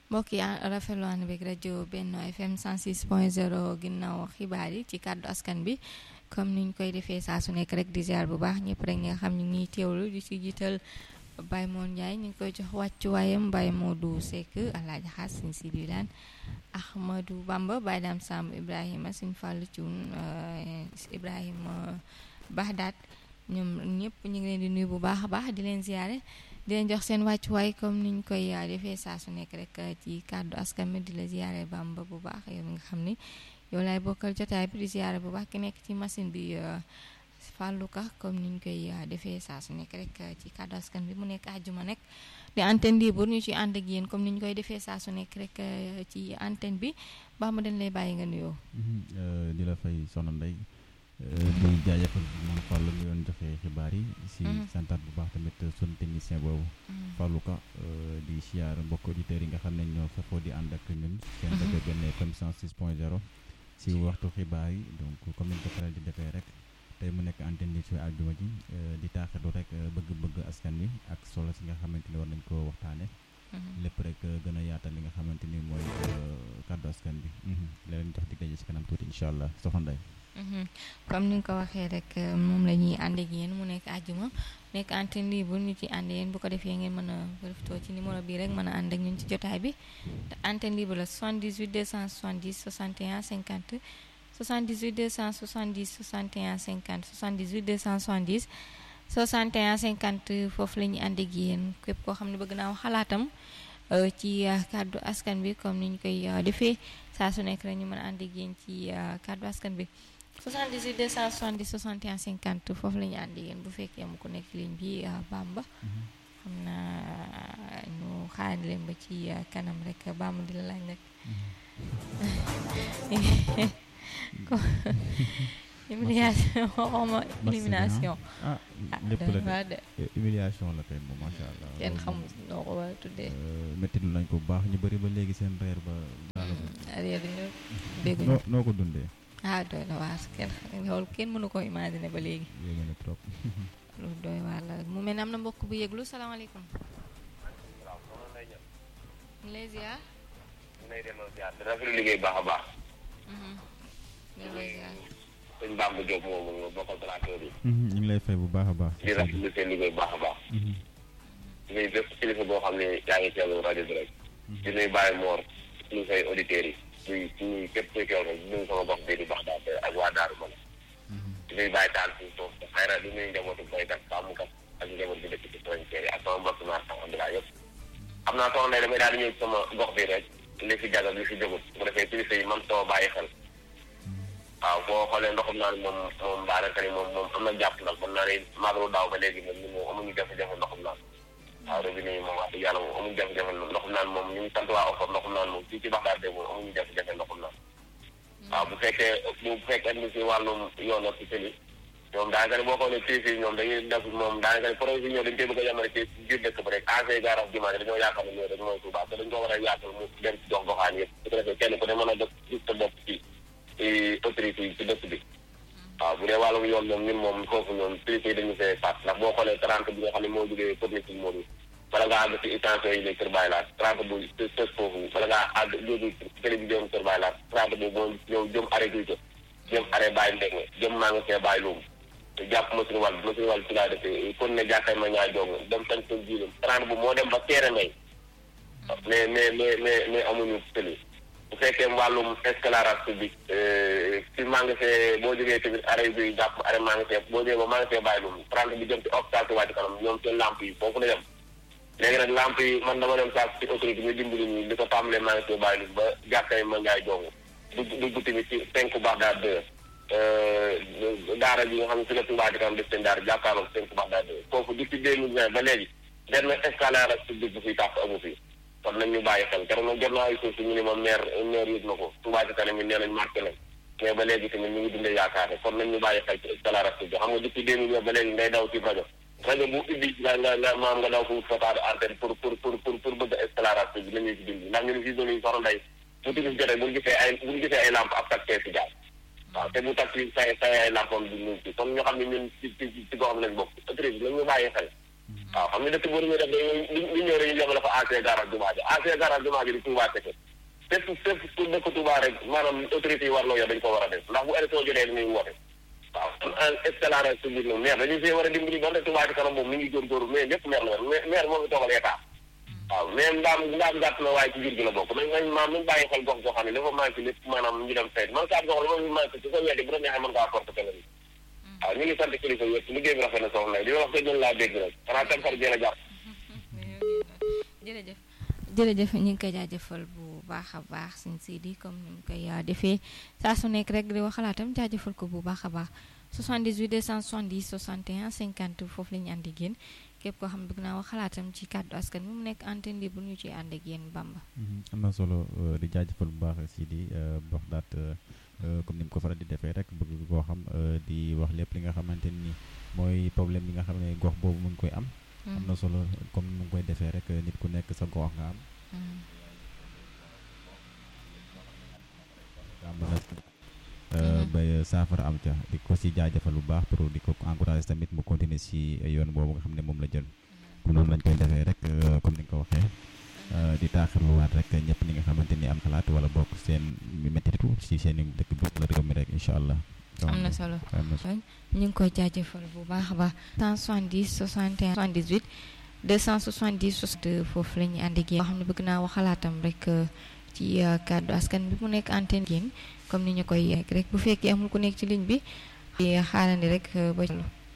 mbokk yi rafetlu ànd beeg rajo Benno FM 106.0 ginnaaw xibaar yi ci kàddu askan bi comme niñ koy defee saa su nekk rek di ziar bu baax ñëpp rek nga xam ñu ngi teewlu di si jiital Baye Moon Ndiaye ñu ngi koy jox wàccuwaayam Baye Modou Seck Alaaji Xaas Sëñ Sidi Laan Ahmadou Bamba Baye Dam Samb Ibrahima Sëñ Fàllu Cuun Ibrahima Bahdaat ñoom ñëpp ñu ngi leen di nuyu bu baax a baax di leen ziare di leen jox seen wàccuwaay comme niñ koy defee saa su nekk rek ci kàddu askan bi di la ziare Bamba bu baax yow mi nga xam ni yow laay bokkal jotaay bi di ziare bu baax ki nekk ci machine bi Fallou Ka comme niñ koy defee saa su nekk rek ci kàddu askan bi mu nekk àjjuma nekk di antenne libre ñu ci ànd ak yéen comme niñ koy defee saa su nekk rek ci antenne bi baax ma dañ lay bàyyi nga nuyoo. di la fay soxna Ndeye di jaajëfal moom Fallou mi doon joxe xibaar yi. si santaat bu baax tamit sunu technicien boobu. Fallou Ka di siyaar mbokk auditeurs yi nga xam ne ñoo fefoo di ànd ak ñun. seen rajo Benno FM 106.0 si waxtu xibaar yi donc comme niñ ko faral di defee rek. tey mu nekk antenne bi ci àjjuma ji di taaxirlu rek bëgg-bëgg askan wi ak solo si nga xamante ni war nañ ko waxtaane lépp rek gën a yaatal li nga xamante ni mooy kàddu askan bi leen jox dig daje si kanam tuuti incha allah soxna Ndeye comme ni nga ko waxee rek moom la ñuy ànd ak yéen mu nekk àjjuma nekk antenne libre ñu ci ànd yéen bu ko defee ngeen mën a profité ci numéro bii rek mën a ànd ak ñun ci jotaay bi te antenne libre la 78 270 61 50 78 270 61 50 78 270 61 50 foofu la ñuy ànd ak yéen képp koo xam ne bëgg naa wax xalaatam ci kàddu askan bi comme ni ñu koy defee saa su nekk rek ñu mën a ànd ak yéen ci kàddu askan bi 78 270 61 50 foofu la ñuy ànd ak yéen bu fekkee mu ko nekk ci ligne bi Bamba. xam naa ñu xaar leen ba ci kanam rek Bamba di la laaj nag. humiliation waxuma élimination ah lépp la de humiliation la kay moom macha allah kenn xamul noo ko war a tuddee métti nañ ko bu baax ñu bëri ba léegi seen reer ba daala reer ñu dégguñu noo ko dundee ah doy na waar kenn loolu kenn mënu ko imaginer ba léegi yéegi na trop lu doy waar la mu mel ne am na mbokk bu yëglu salaamaaleykum ñu lay ziar ñu lay delloo ziar di rafetlu liggéey baax a baax sëñ Bamba Diop moomu nga bokkal tracteur yi. ñu ngi lay fay bu baax a baax. di rafetlu seen liggéey bu baax a baax. di nuyu bépp kilifa boo xam ne yaa ngi teewlu rajo bi rek. di nuyu Baye Mor ñu say auditeurs yi. di nuyu képp kuy teewlu di nuyu sama gox bii di baax daal ak waa Daaru Mane. di nuyu Baye Tall fii foofu te xëy na di nuyu njabootu baykat sàmmkat ak njaboot bi dëkk ci frontière yi ak sama mbokk naar sax Abdoulaye yëpp. xam naa soxna Ndeye damay daal di ñëw sama gox bi rek li fi jagal li fi jógut bu defee kilifa yi man sama bàyyi xel waaw boo xoolee ndoxum naan moom moom daanaka ni moom moom am na jàpp ndax mën naa ne magalu daaw ba léegi moom ñu moom amuñu jafe-jafe ndoxum naan waaw robinet yi moom wax dëgg yàlla moom amuñu jafe-jafe ndoxum naan moom ñu ngi sant waa offre ndoxum naan moom fii ci Baxdaad de moom amuñu jafe-jafe ndoxum naan waaw bu fekkee bu fekkee ni si wàllum yoon ak ci tëli ñoom daanaka ni boo xoolee kilifa yi ñoom dañuy def moom daanaka ni projet yi ñëw dañu koy bëgg a yemale ci biir dëkk ba rek AC garage jumaa dañoo yaakaar ne ñoo rek mooy Touba te dañ ko war a yaatal mu dem ci gox goxaan yëpp su ko defee kenn ku ne mën a def gis sa bopp ci autorité yi ci dëkk bi waaw bu dee wàllum yoon moom ñun moom foofu ñoom kilifa yi dañu fee faat ndax boo xoolee trente bi nga xam ne moo jógee corniche bi moom bala ngaa àgg ci extension yi ne Kër Baye Laat trente bu tës foofu bala ngaa àgg jóge télévision Kër Baye Laat trente bu moo ñëw jëm arrêt guy jëm arrêt Baye Ndege jëm maa nga see Baye Loum jàpp machine wàll machine wàll ci laa defee kon ne jàkkay ma ñaa jong dem tan son jiilam trente bu moo dem ba teere may mais mais mais mais mais amuñu tëli bu fekkee wàllum éclairage public ci magasin boo jógee tamit arrêt bi jàpp arrêt magasin boo jógee ba magasin bàyyi lum trente bi jëm ci hôpital wàcc kanam ñoom seen lamp yi foofu la yem léegi nag lamp yi man dama dem sax ci autorité ñu dimbali ñu li ko tàmbalee magasin bàyyi lum ba jàkkay ma ngaay jong dugg dugg tamit ci cinq Baxdaad deux daara bi nga xam ne si la Touba di kanam def seen daara jàkkaarloog cinq Baxdaad deux foofu depuis deux mille vingt ba léegi benn éclairage public bu fiy tàkk amu fi kon nañ ñu bàyyi xel keroog nag jot naa ay suuf si ñu ne ma maire maire yëg na ko Touba ci kanam yi nee nañ marqué nañ mais ba léegi tamit ñu ngi dundee yaakaar ne kon nañ ñu bàyyi xel ci éclairage bi xam nga depuis deux mille ba léegi ngay daw ci rajo rajo bu ubbi nga nga nga maam nga daw fu fotaade antenne pour pour pour pour pour bëgg éclairage bi la ñuy ci dindi ndax ñun fii zone yi soxna Ndeye bu timis jotee buñu gisee ay buñu gisee ay lampe ab taxi si jaar waaw te bu taxi say say ay lampam di ñu ci kon ñu xam ne ñun ci ci ci goxam lañ bokk autorité nañ ñu bàyyi xel waaw xam nga dëkk boo demee def dañuy li ñëw rek ñu yemale ko ancien garage Touba bi ancien garage Touba bi di Touba Teke fépp fépp ku dëkk Touba rek maanaam autorité yi war loo yor dañu ko war a def ndax bu élection jotee dañuy woote waaw kon escalade public moom maire dañu see war a dimbali donte Touba ci kanam moom mi ngi góorgóorlu mais ñëpp maire la yor maire moo fi toogal état waaw mais ndaam ndaam gàtt na waaye ci jur gi la bokk nañ nañ maam nañ bàyyi xel gox goo xam ne dafa manqué lépp maanaam ñu dem sayt man kaat gox la ma fi manqué su ko weddi bu la neexee mën ngaa porte télé bi waaw ñu ngi sant kilifa yëpp liggéey bi rafet na soxna di wax ko ñun laa dégg rek xanaa tam xar jëla jàpp jërëjëf jërëjëf ñu ngi koy jaajëfal bu baax a baax suñ Sidi comme ni ñu koy defee saa su nekk rek di wax xalaatam jaajëfal ko bu baax a baax 78 270 61 50 foofu la ñu ànd ak yéen képp koo xam ne bëgg naa wax xalaatam ci kàddu askan bi mu nekk antenne libre ñu ciy ànd ak yéen Bamba. am na solo di jaajëfal bu baax Sidi wax daat comme ni mu ko faral di defee rek bëgg koo xam di wax lépp li nga xamante ni mooy problème bi nga xam ne gox boobu mu ngi koy am. am na solo comme ni mu koy defee rek nit ku nekk sa gox nga am. ba saafara am ca di ko si jaajëfal bu baax pour di ko encouragé tamit mu continuer si yoon boobu nga xam ne moom la jël noonu lañ koy defee rek comme ni nga ko waxee di taaxirluwaat rek ñëpp ñi nga xamante ni am xalaat wala bokk seen méttitu si seen dëkk bi wala réew mi rek incha allah. am na solo ñu ngi koy jaajëfal bu baax a baax 170 61 78 270 62 foofu la ñuy ànd ak yéen boo xam ne bëgg naa wax xalaatam rek ci kàddu askan bi mu nekk antenne yéen comme ni ñu koy yegg rek bu fekkee amul ku nekk ci ligne bi xaarandi rek ba